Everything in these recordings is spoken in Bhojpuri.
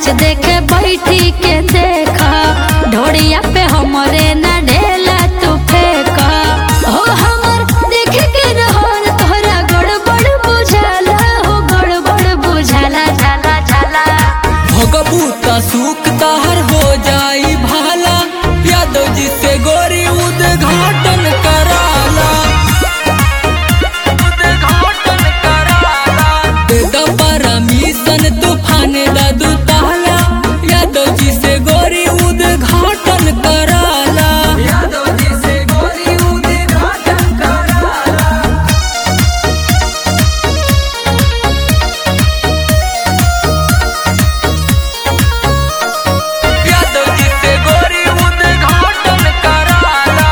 नाच देखे बैठी के देखा ढोड़िया पे हमरे ना ढेला तू फेंका हो हमर देख के रहन तोहरा गड़बड़ बुझाला हो गड़बड़ बुझाला झाला झाला भगबूता सूख ताहर हो जाई भाला यादव जी से गोरी उद्घाटन कराला उद्घाटन कराला दे द परमिशन तूफान दादू ताला यादव जी से गोरी उद्घाटन कराला यादव जी से गोरी उद्घाटन कराला यादव जी से गोरी उद्घाटन कराला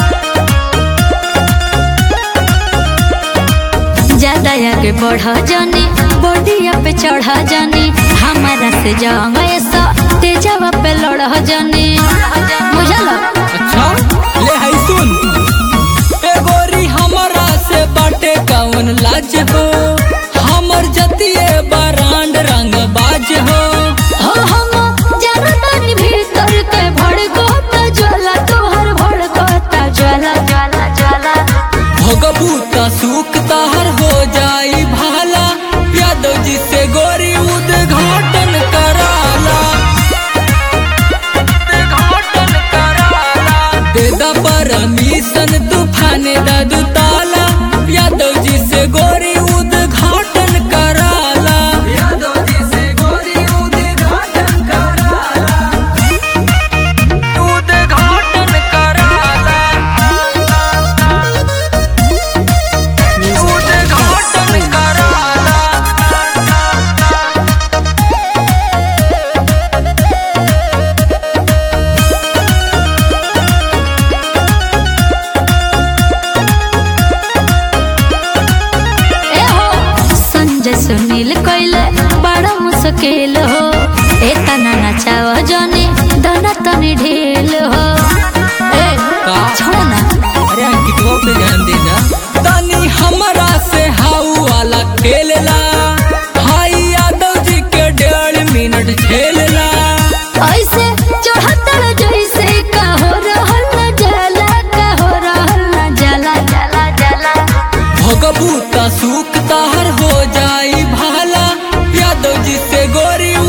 ज्यादा आगे बढ़ जानी बॉडिया पे चढ़ जानी हमारा से जंग ऐसा तेजावा पे लड़ जानी बुझल अच्छा ले है सुन ए गोरी हमरा से बाटे कौन लाज हो हमर जतिए बरांड रंग बाज हो हो हम जानतानी भीतर के भड़कोता ज्वाला तोहर भड़कोता ज्वाला ज्वाला ज्वाला भगबूता सूख ताहर हो जाई भाला यादव जी से गोरी उद्घाटन कराला उद्घाटन कराला दे द परमिशन तूफान दादू ताला यादव जी से गोरी उद्घाटन कराला यादव जी से गोरी उद्घाटन कराला उद्घाटन कराला उद्घाटन कराला ए हो संजय सुनील कोइले बड़ा मुश्किल हो ए तना नचाव जानी दना तनी ढील हो ए का? छोड़ ना अरे अंकितवा पे ध्यान देना तनी हमरा से हाउ वाला खेलला हाई यादव जी के डेढ़ मिनट झेलला ऐसे चढ़तल जैसे का हो रहल न जाला का हो रहल न जाला जाला जाला भगबूता सूख ताहर हो जाई भाला यादव जी से गोरी